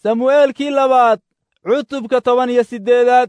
samu'eelkii labaad cutubka toban iyo siddeedaad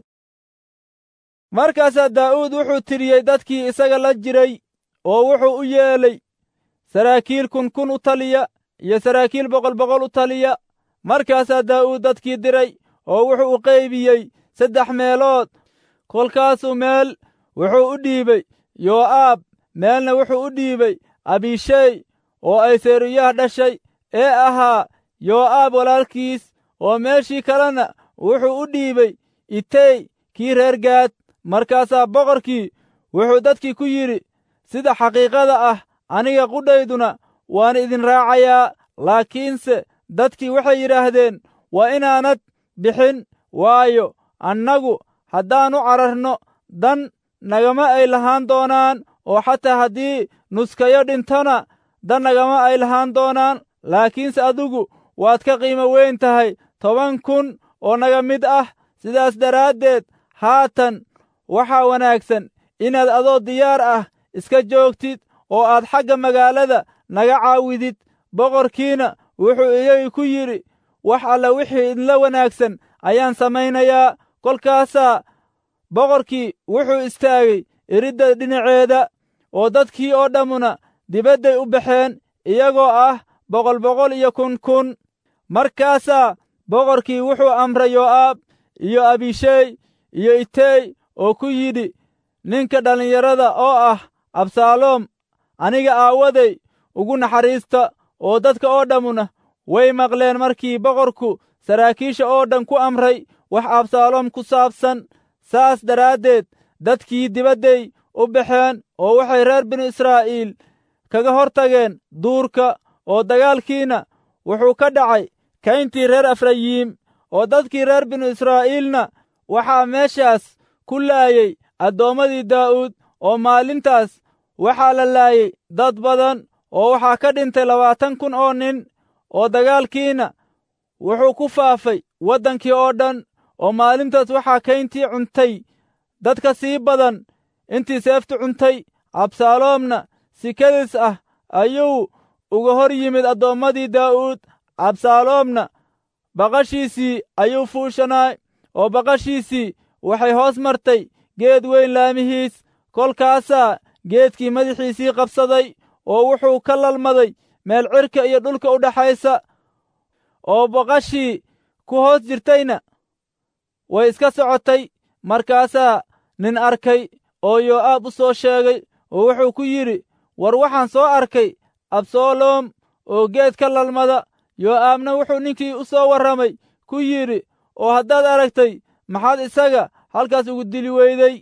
markaasaa daa'uud wuxuu tiriyey dadkii isaga la jiray oo wuxuu u yeelay saraakiil kun kun u taliya iyo saraakiil boqol boqol u taliya markaasaa daa'uud dadkii diray oo wuxuu u qaybiyey saddex meelood kolkaasuu meel wuxuu u dhiibay yoo'aab meelna wuxuu u dhiibay abishey oo ay seeruyaha dhashay ee ahaa yoo'aab walaalkiis oo meeshii kalena wuxuu u dhiibay itey kii reer gaad markaasaa boqorkii wuxuu dadkii ku yidhi sida xaqiiqada ah aniga qudhayduna waan idin raacayaa laakiinse dadkii waxay yidhaahdeen waa inaanad bixin waayo annagu haddaannu cararno dan nagama ay lahaan doonaan oo xataa haddii nuskayo dhintona dan nagama ay lahaan doonaan laakiinse adigu waad ka qiimo weyn tahay toban kun oo naga mid ah sidaas daraaddeed haatan waxaa wanaagsan inaad adoo diyaar ah iska joogtid oo aad xagga magaalada naga caawidid boqorkiina wuxuu iyagii ku yidhi wax alla wixii idinla wanaagsan ayaan samaynayaa kolkaasaa boqorkii wuxuu istaagay iridda dhinaceeda oo dadkii oo dhammuna dibadday u baxeen iyagoo ah boqol boqol iyo kun kun markaasaa boqorkii wuxuu amray yoo'aab iyo abishey iyo itey oo ku yidhi ninka dhallinyarada oo ah absaaloom aniga aawaday ugu naxariista oo dadka oo dhammuna way maqleen markii boqorku saraakiisha oo dhan ku amray wax absaaloom ku saabsan saas daraaddeed dadkii dibadday u baxeen oo waxay reer binu israa'iil kaga hor tageen duurka oo dagaalkiina wuxuu ka dhacay kayntii reer efrayiim oo dadkii reer binu israa'iilna waxaa meeshaas ku laayey addoommadii daa'uud oo maalintaas waxaa la laayey dad badan oo waxaa ka dhintay labaatan kun oo nin oo dagaalkiina wuxuu ku faafay waddankii oo dhan oo maalintaas waxaa kayntii cuntay dad ka sii badan intii seeftu cuntay absaaloomna si kedis ah ayuu uga hor yimid addoommadii daa'uud absaaloomna baqashiisii ayuu fuushanaay oo baqashiisii waxay hoos martay geed weyn laamihiis kolkaasaa geedkii madaxiisii qabsaday oo wuxuu ka lalmaday meel cirka iyo dhulka u dhaxaysa oo baqashii ku hoos jirtayna way iska socotay markaasaa nin arkay oo yoo'aab u soo sheegay oo wuxuu ku yidhi war waxaan soo arkay absaloom oo geed ka lalmada yoo'aabna wuxuu ninkii u soo warramay ku yidhi oo haddaad aragtay maxaad isaga halkaas ugu dili weyday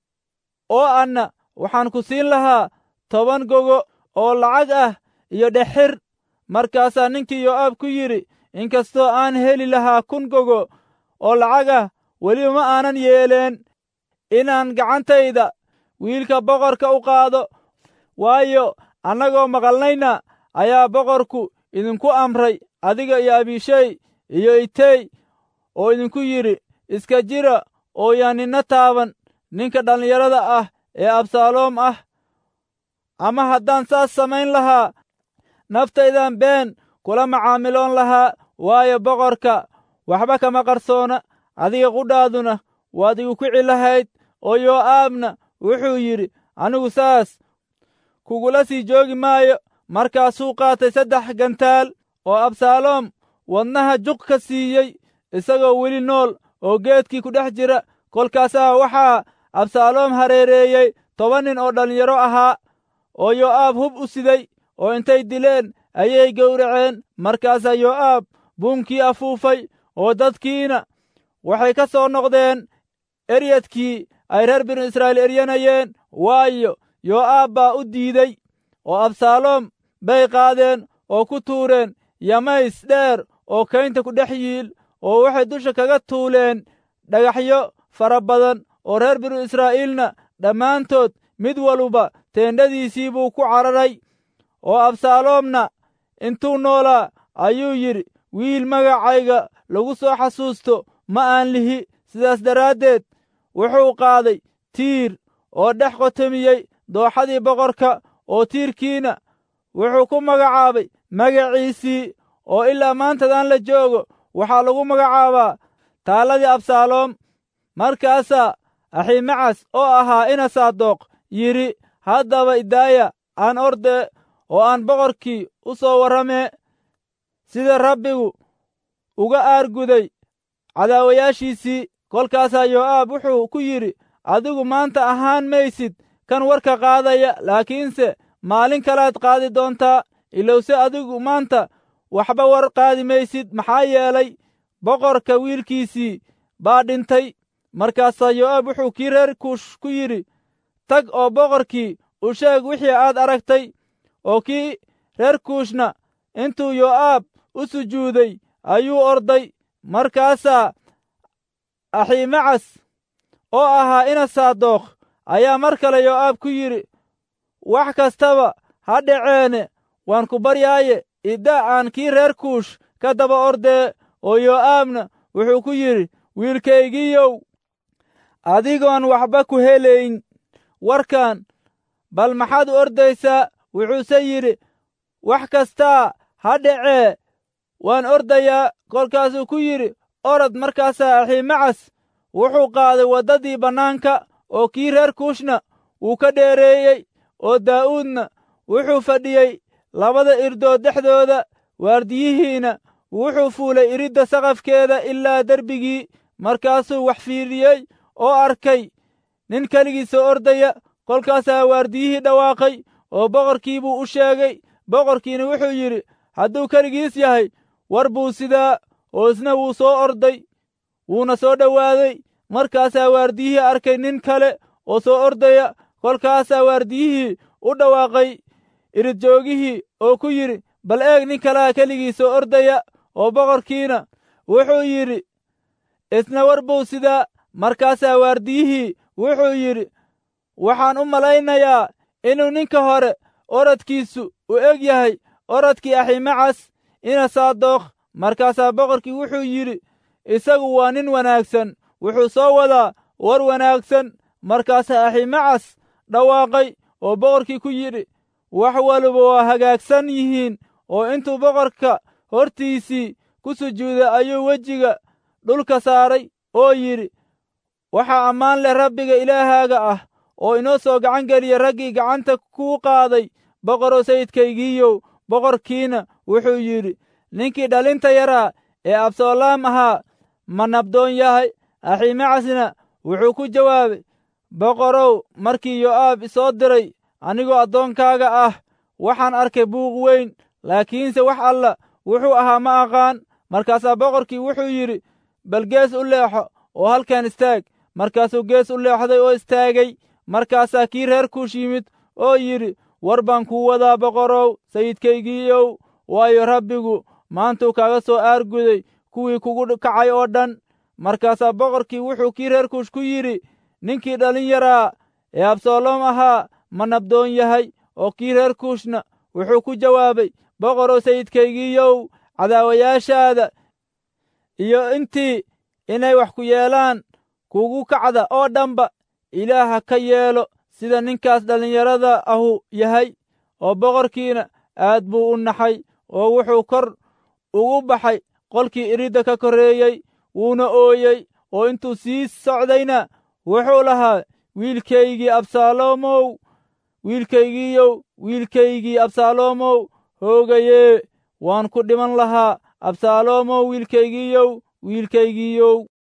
oo anna waxaan ku siin lahaa toban gogo oo lacag ah iyo dhexir markaasaa ninkii yoo'aab ku yidhi inkastoo aan heli lahaa kun gogo oo lacag ah weliba ma aanan yeeleen inaan gacantayda wiilka boqorka u qaado waayo annagoo maqalnayna ayaa boqorku idinku amray adiga iyo abishey iyo itey oo idinku yidhi iska jira oo yaan ninna taaban ninka dhallinyarada ah ee absaaloom ah ama haddaan saas samayn lahaa naftaydan been kula macaamiloon lahaa waayo boqorka waxba kama qarsoona adiga qudhaaduna waad igu kici lahayd oo yoo'aabna wuxuu yidhi anigu saas kugula sii joogi maayo markaasuu qaatay saddex gantaal oo absaaloom wadnaha juq ka siiyey isagoo weli nool oo geedkii ku dhex jira kolkaasaa waxaa absaaloom hareereeyey toban nin oo dhallinyaro ahaa oo yoo'aab hub u siday oo intay dileen ayay gowraceen markaasaa yoo'aab buunkii afuufay oo dadkiina waxay ka soo noqdeen eryadkii ay reer binu israa'iil eryanayeen waayo yoo'aab baa u diidey oo absaaloom bay qaadeen oo ku tuureen yamays dheer oo kaynta ku dhex yiil oo waxay dusha kaga tuuleen dhagaxyo fara badan oo reer binu israa'iilna dhammaantood mid waluba teendhadiisii buu ku cararay oo absaaloomna intuu noolaa ayuu yidhi wiil magacayga lagu soo xasuusto ma aan lihi sidaas daraaddeed wuxuu qaaday tiir oo dhex qotomiyey dooxadii boqorka oo tiirkiina wuxuu ku magacaabay magaciisii oo ilaa maantadan la joogo waxaa lagu magacaabaa taalladii absaaloom markaasaa aximacas oo ahaa ina saadoq yidhi haddaba idaaya aan orde oo aan boqorkii u soo warramee sida rabbigu uga aarguday cadaawayaashiisii kolkaasaa yoo'aab wuxuu ku yidhi adigu maanta ahaan maysid kan warka qaadaya laakiinse maalin kalaad qaadi doontaa ilowse adigu maanta waxba war qaadi maysid maxaa yeelay boqorka wiilkiisii baa dhintay markaasaa yoo'aab wuxuu kii reer kuush ku yidhi tag oo boqorkii u sheeg wixii aad aragtay oo kii reer kuushna intuu yoo'aab u sujuuday ayuu orday markaasaa aximacas oo ahaa ina saadookh ayaa mar kale yoo'aab ku yidhi wax kastaba ha dhaceene waan ku baryaaye idda aan kii reer kuush ka daba ordee oo yoo'aabna wuxuu ku yidhi wiilkaygiiyow adigoon waxba ku helayn warkan bal maxaad u ordaysaa wuxuuse yidhi wax kastaa ha dhacee waan ordayaa kolkaasuu ku yidhi orod markaasaa aximacas wuxuu qaaday waddadii bannaanka oo kii reer kuushna wuu ka dheereeyey oo daa'uudna wuxuu fadhiyey labada irdood dhexdooda waardiyihiina wuxuu fuulay iridda saqafkeeda ilaa derbigii markaasuu wax fiiriyey oo arkay nin keligiisa ordaya kolkaasaa waardiyihii dhawaaqay oo boqorkii buu u sheegay boqorkiina wuxuu yidhi hadduu keligiis yahay war buu sidaa oo isna wuu soo orday wuuna soo dhowaaday markaasaa waardiyihii arkay nin kale oo soo ordaya kolkaasaa waardiyihii u dhawaaqay iridjoogihii oo ku yidhi bal eeg nin kalaa keligii soo ordaya oo boqorkiina wuxuu yidhi isna war buu sidaa markaasaa waardiyihii wuxuu yidhi waxaan u malaynayaa inuu ninka hore orodkiisu u eg yahay orodkii aximacas ina saadookh markaasaa boqorkii wuxuu yidhi isagu waa nin wanaagsan wuxuu soo wadaa war wanaagsan markaasaa aximacas dhawaaqay oo boqorkii ku yidhi wax waliba waa hagaagsan yihiin oo intuu boqorka hortiisii ku sujuuday ayuu wejiga dhulka saaray oo yidhi waxaa ammaan leh rabbiga ilaahaaga ah oo inoo soo gacan geliya raggii gacanta kuu qaaday boqorow sayidkaygiiyow boqorkiina wuxuu yidhi ninkii dhalinta yaraa ee absaloom ahaa ma nabdoon yahay aximacasna wuxuu ku jawaabay boqorow markii yo'aab isoo diray anigoo addoonkaaga ah waxaan arkay buuq weyn laakiinse wax alla wuxuu ahaa ma aqaan markaasaa boqorkii wuxuu yidhi bal gees u leexo oo halkan istaag markaasuu gees u leexday oo istaagay markaasaa kii reer kuush yimid oo yidhi war baan kuu wadaa boqorow sayidkaygiiyow waayo rabbigu maantuu kaaga soo aarguday kuwii kugu kacay oo dhan markaasaa boqorkii wuxuu kii reer kuush ku yidhi ninkii dhalin yaraa ee absaloom ahaa ma nabdoon yahay oo kii reer kuushna wuxuu ku jawaabay boqorow sayidkaygiiyow cadaawayaashaada iyo intii inay wax ku yeelaan kugu kacda oo dhanba ilaaha ka yeelo sida ninkaas dhallinyarada ahu yahay oo boqorkiina aad buu u naxay oo wuxuu kor ugu baxay qolkii iridda ka korreeyey wuuna ooyey oo intuu sii socdayna wuxuu lahaa wiilkaygii absaaloomow wiilkaygiiyow wiilkaygii absaaloomow hoogayee waan ku dhiman lahaa absaaloomow wiilkaygiiyow wiilkaygiiyow